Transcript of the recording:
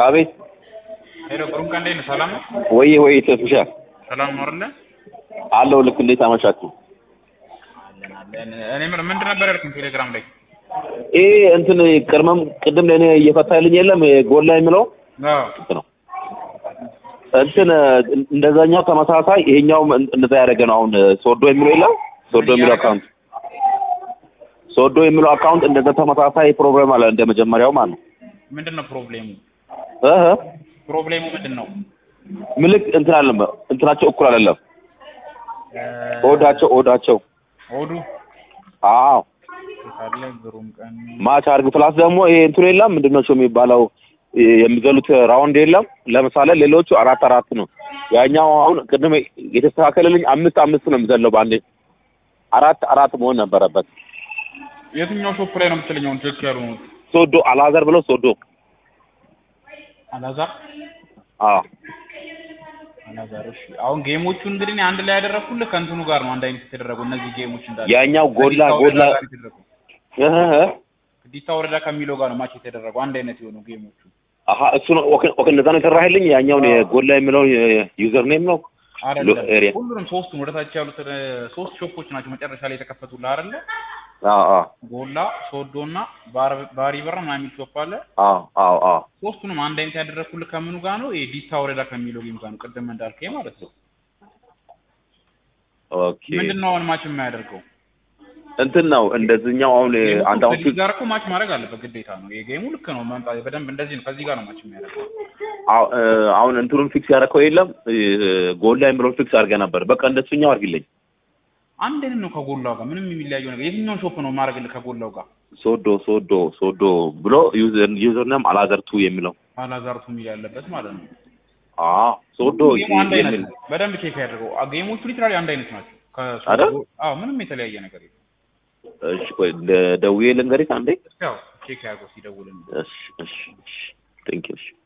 አቤት ሄሎ ብሩክ እንዴት ነህ? ሰላም ነው? ወይ ወይ ተስሻ ሰላም ነው አይደለ? አለው ልክ እንዴት አመሻችሁ? አለን አለን። እኔ ምን ምንድን ነበር ያልኩኝ ቴሌግራም ላይ? ይሄ እንትን ቅድመም ቅድም ለእኔ እየፈታልኝ የለም ጎል ላይ የሚለው አዎ ነው እንትን እንደዛኛው ተመሳሳይ ይሄኛው እንደዛ ያደረገ ነው። አሁን ሶዶ የሚለው የለም ሶዶ የሚለው አካውንት ሶዶ የሚለው አካውንት እንደዛ ተመሳሳይ ፕሮብሌም አለ እንደ መጀመሪያው ማለት ነው። ምንድን ነው ፕሮብሌሙ? እህ ፕሮብሌሙ ምንድን ነው? ምልክ እንትን አለም እንትናቸው እኩል አይደለም። ኦዳቸው ኦዳቸው ኦዱ አዎ ካለ ግሩም ቀን ማች አርግ ፕላስ ደግሞ ይሄ እንትኑ የለም ምንድን ነው የሚባለው የሚዘሉት ራውንድ የለም። ለምሳሌ ሌሎቹ አራት አራት ነው። ያኛው አሁን ቅድም የተስተካከለልኝ አምስት አምስት ነው የሚዘለው በአንዴ አራት አራት መሆን ነበረበት። የትኛው ሾፕ ላይ ነው የምትለኝ? አሁን ቼክ ያሉ ነው ሶዶ አላዘር ብለው ሶዶ አላዛር አዎ አላዛር። እሺ አሁን ጌሞቹ እንግዲህ እኔ አንድ ላይ ያደረኩልህ ከእንትኑ ጋር ነው አንድ አይነት የተደረጉ እነዚህ ጌሞች እንዳለ ያኛው ጎላ ከዲታ ጎላ ወረዳ ጋር የተደረጉ እህ እህ ዲታ ወረዳ ከሚለው ጋር ነው ማች የተደረጉ አንድ አይነት የሆኑ ጌሞቹ አሀ እሱ ነው ኦኬ ኦኬ እንደዛ ነው የሰራህልኝ ያኛውን የጎላ የሚለው ዩዘር ኔም ነው አይደለም ኤሪያ ሁሉንም ሶስቱም ወደታች ያሉት እ፣ ሶስት ሾፖች ናቸው መጨረሻ ላይ የተከፈቱልህ አይደለ? አዎ አዎ ጎላ ሶዶ እና ባር- ባሪ በራ ምናምን የሚል ሾፕ አለ። አዎ አዎ አዎ ሶስቱንም አንድ አይነት ያደረኩልህ ከምኑ ጋር ነው? ይሄ ዲታ ወረዳ ከሚለው ጌም ጋር ነው። ቅድም እንዳልከኝ ማለት ነው። ኦኬ ምንድን ነው አሁን ማች የማያደርገው? እንትን ነው እንደዚህኛው አሁን አንድ አሁን ከዚህ ጋር እኮ ማች ማድረግ አለበት ግዴታ ነው። የጌሙ ልክ ነው መምጣት በደንብ እንደዚህ ነው። ከዚህ ጋር ነው ማች የሚያደርገው። አዎ፣ እ፣ አሁን እንትኑን ፊክስ ያደረከው የለም እ፣ ጎል ላይ የሚለውን ፊክስ አድርገህ ነበር። በቃ እንደሱኛው አድርግልኝ። አንድ አይነት ነው ከጎላው ጋር ምንም የሚለያየው ነገር የትኛውን ሾፕ ነው ማድረግልህ ከጎላው ጋር? ሶዶ ሶዶ ሶዶ ብሎ ዩዘር ዩዘር ኔም አላዘርቱ የሚለው አላዛርቱ የሚል ያለበት ማለት ነው። አዎ ሶዶ ጌሙ አንድ አይነት የሚል ነው። በደንብ ቼክ ያደርገው። አ- ጌሞቹ ሊትራሊ አንድ አይነት ናቸው። ከሶስቱ- አይደል? አዎ ምንም የተለያየ ነገር የለም። እሺ፣ ቆይ ደ- ደውዬ ልንገሪህ አንዴ። ያው ቼክ ያድርገው ሲደውልልህ። እሺ፣ እሺ፣ እሺ፣ ቴንክ ዩ። እሺ